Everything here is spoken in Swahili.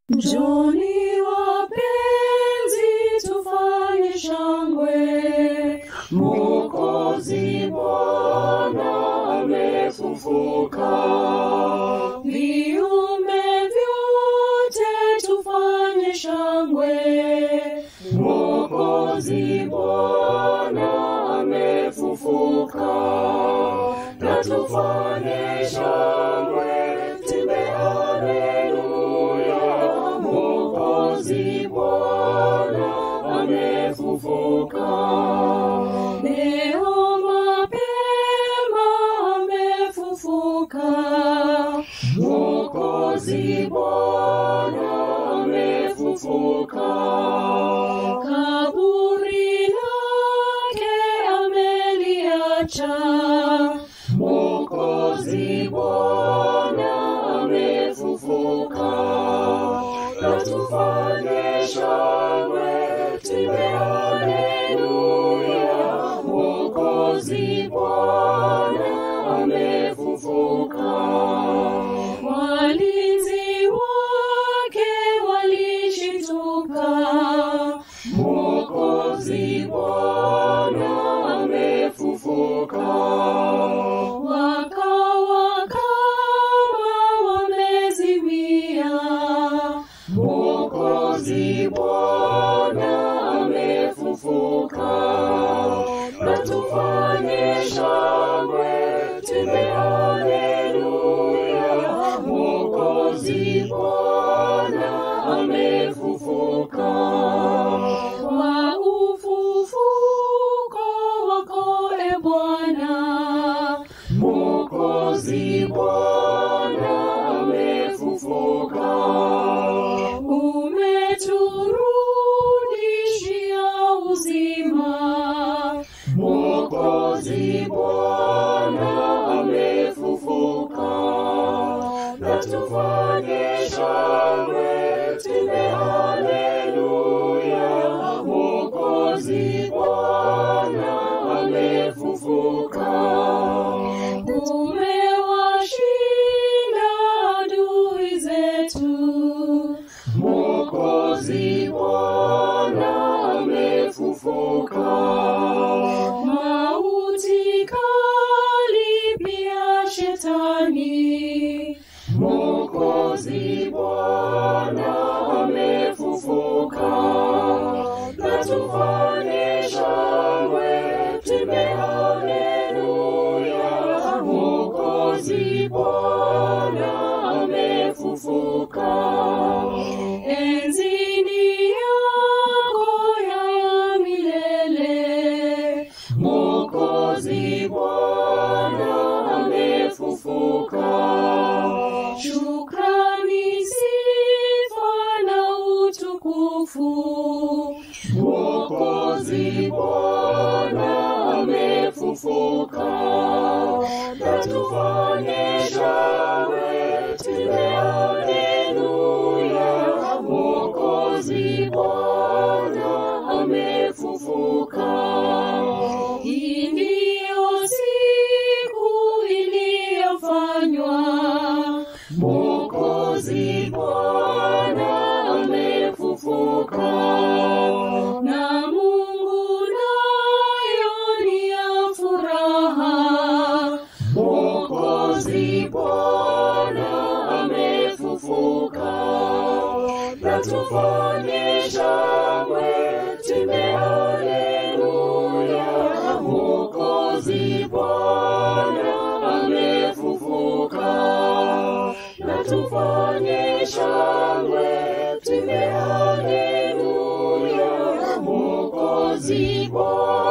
Njoni wapenzi, tufanye shangwe, Mwokozi Bwana amefufuka. Viumbe vyote tufanye shangwe, Mwokozi Bwana amefufuka. Na tufanye shangwe, timbe haleluya, Mwokozi Bwana amefufuka. Leo mapema amefufuka, Mwokozi Bwana amefufuka. Kaburi lake ameliacha, Mwokozi Bwana amefufuka. Na tufanye shangwe, tuimbe haleluya, Mwokozi Bwana amefufuka. Walinzi wake walishituka, Mwokozi Bwana amefufuka. Wakawa kama wamezimia, Mwokozi Bwana amefufuka. Na tufanye shangwe, tuimbe haleluya, Mwokozi Bwana amefufuka. Wa ufufuko wako e Bwana, Mwokozi Bwana amefufuka. Umeturudishia uzima, Mwokozi Bwana amefufuka. Na tufanye shangwe, tuimbe haleluya, Mwokozi Bwana amefufuka. Umewashinda adui zetu, Mwokozi Bwana amefufuka. Mauti kali pia shetani, Mwokozi Bwana amefufuka. Na tufanye shangwe, tuimbe haleluya, Mwokozi Bwana amefufuka. Enzini yako ya milele, Mwokozi Bwana amefufuka. Shukrani, sifa na utukufu, Mwokozi Bwana amefufuka. Na tufanye shangwe, tuimbe haleluya, Mwokozi Bwana amefufuka. Hii ndiyo siku iliyofanywa, Mwokozi Bwana amefufuka. Na Mungu nayo ni ya furaha, Mwokozi Bwana amefufuka. Na tufanye shangwe, tuimbe haleluya, Mwokozi Bwana amefufuka. Na tufanye shangwe, tuimbe haleluya, Mwokozi Bwana